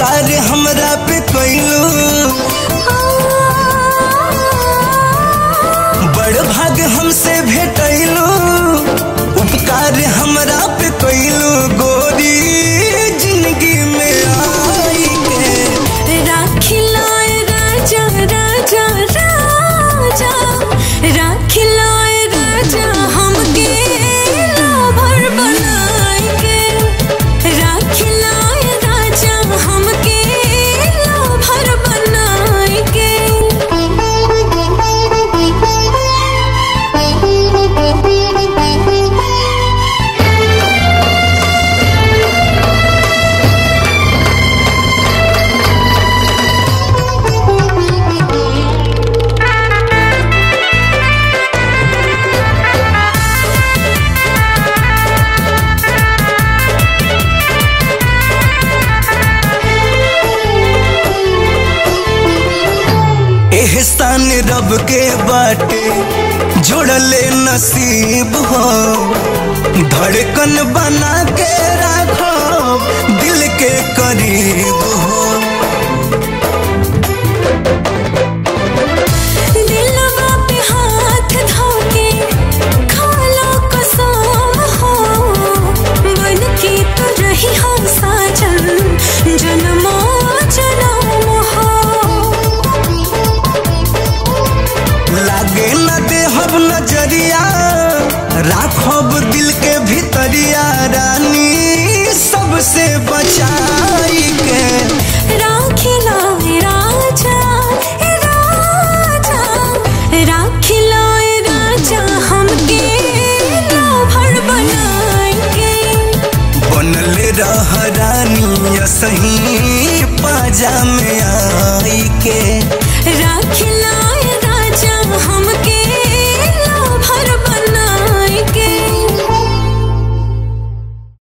उपकार हमरा पे कैलू बड़ भाग हमसे भेटैलू उपकार हमरा पे कैलू गोरी जिंदगी में आई के राखिलाए राजा राजा राजा राखिलाए राजा हमके लाभर बनाए के राखिलाए राजा हमके लाभर बनाए एहसान रब के बाटे जोड़ले नसीब हो धड़कन बना के राखो दिल के करीब हो दिलवा पे हाथ धोके खाला कसम हो बन के तो रही हो साजन जन्मो जन्म हो लागे न देहब नजरिया राखब दिल के भीतरिया रानी सबसे बचाई के राखिला राजा राजा राखिला राजा हमके लाभर बनाए के बनले रह रानी सही पाजा में आई के राखिला